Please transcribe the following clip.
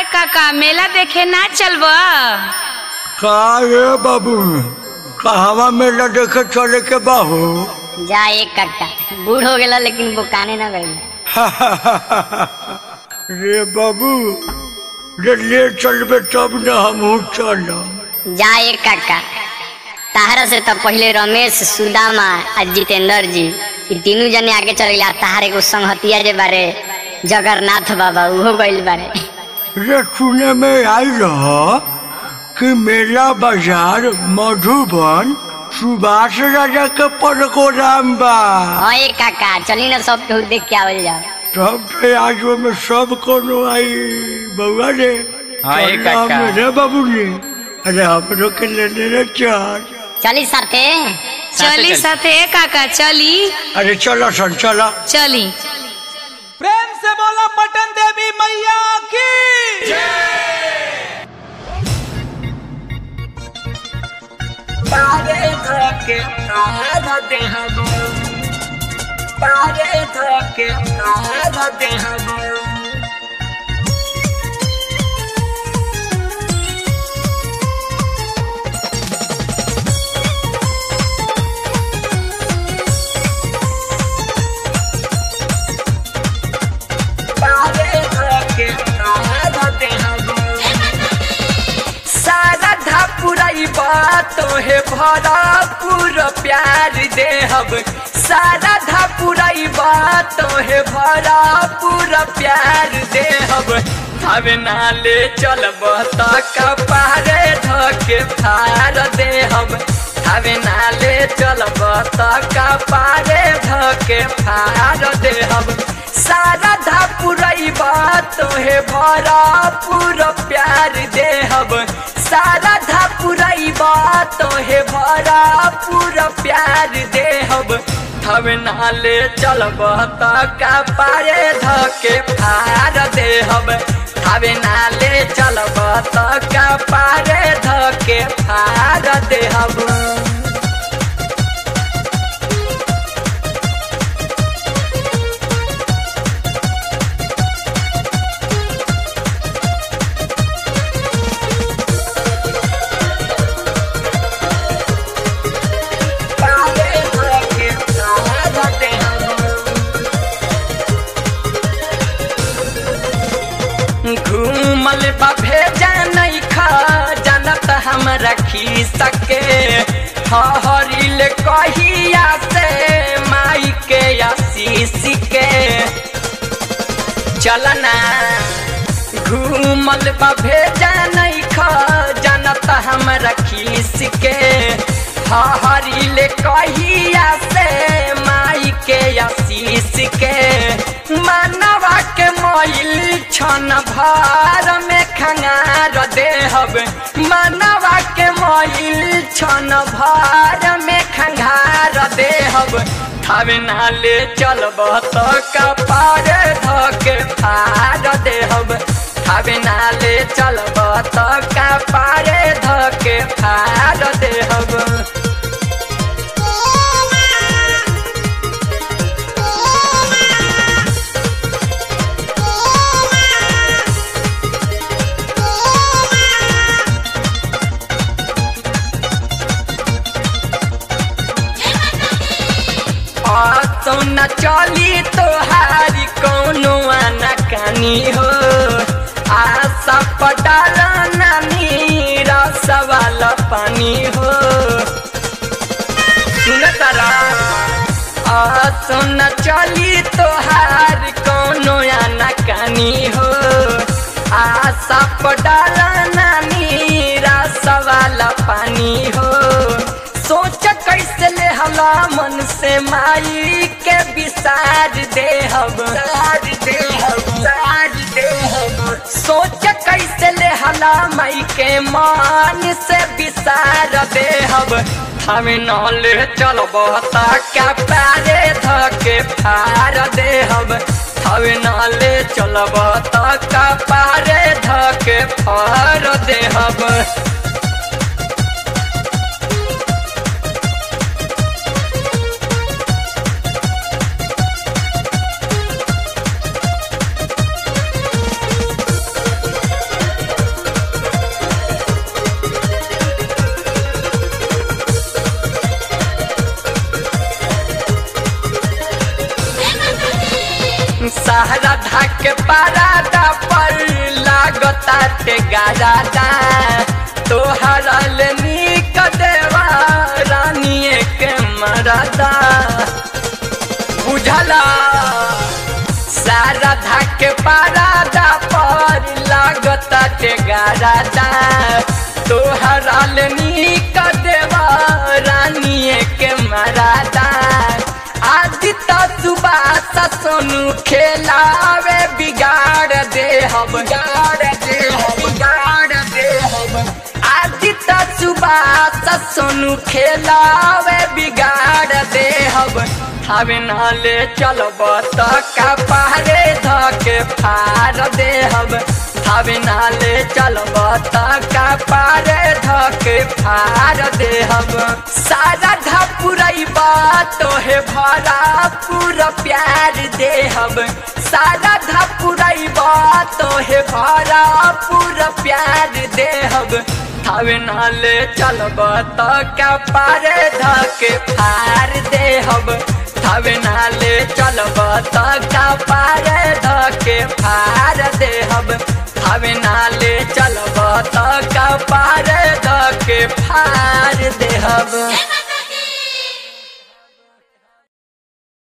काका मेला देखे ना चलब का रे बाबू कहवा मेला देखे चले के बाहू जा एक कट्टा बूढ़ हो गेला लेकिन बुकाने ना गई रे बाबू रे ले चलबे तब न हमहू चलब जा एक कट्टा ताहरा से तब पहले रमेश सुदामा आ जितेंद्र जी ई तीनों जने आगे चल गया ताहर एगो संगहतिया जे बारे जगन्नाथ बाबा उहो गइल बारे रे सुने में आई रह कि मेला बाजार मधुबन सुभाष राजा के प्रोग्राम बा हाँ एक काका चली ना सब केहू देख के आवल जाओ तब तो आज में सब कोनो आई बउआ रे हाँ, ये चल काका। हम रे बाबू ने अरे हमरो के लेने रे चल चली साथे चली चल। साथे काका चली अरे चलो सन चलो चली प्रेम से बोला पटन देवी मैया की सारधा पुरई तोहे भरा पूरा प्यार देहब सारधा पुरई तोहे भरा पूरा प्यार देहब हवे नाले चलब त कपारे धके फार देहब हवे नाले चलब त कपारे धके फार देहब सारधा पुरई तोहे भरा पूरा प्यार देहब सारधा पुरई तोहे भरा पूरा प्यार देहब हवे नाले चलब त कपारे धके फार देहब हवे नाले चलब त कपारे धके फार देहब घूमल बा भेजा नहीं खा जानत हम रखी सके हरिल कहिया से माई के आशीष के चलना घूमल बा भेजा नहीं खा जानत हम रखी सके हरिल कहिया से माई के आशीष के मानवा के मोइल छन भार में खंगार देहब मानवा के मोइल छन भार में खंगार देहब थावे नाले चलब त कपार धके फार देहब थावे नाले चलब त कपार धके फार देहब तो न चली तोहारी कौनो आना कानी हो आशा पटाल नानी रसवाला पानी हो सुन तारा आ सुन चली तोहार कौनो आना कानी हो आशा पटाल नानी रसवाला पानी हो सोच कैसे ले हला मन से माई के विसार देहब सोच कैसे ले हला माई के मान से विसार देहब हमें नले चलब ता क्या पारे धके फार देहब हमें नले चलब ता का पारे धके फार देहब गारादा तोहरा ले निक देवा रानिए के मरदा बुझला सारा धाके पारादा पर लागता के गारादा तोहरा ले निक देवा रानिए के मरादा आदि त सुबास सोनू खेलावे बिगाड़ दे हम बिगाड़ दे हम बिगाड़ दे हम आदि त सुबास सोनू खेलावे बिगाड़ दे हम हवे नाले चलब त का पारे धके फार दे हम हवे नाले चलब त का पारे धके फार दे हम सारा धपुरई बात तोहे भरा पूरा प्यार दे हम सारा धपुरई बात तोहे भरा पूरा प्यार दे हम हवे नाले चलब त का पारे धके फार दे हम हवे नाले चलब त का पारे धके फार दे हम हवे नाले चलब त का पारे धके फार दे हम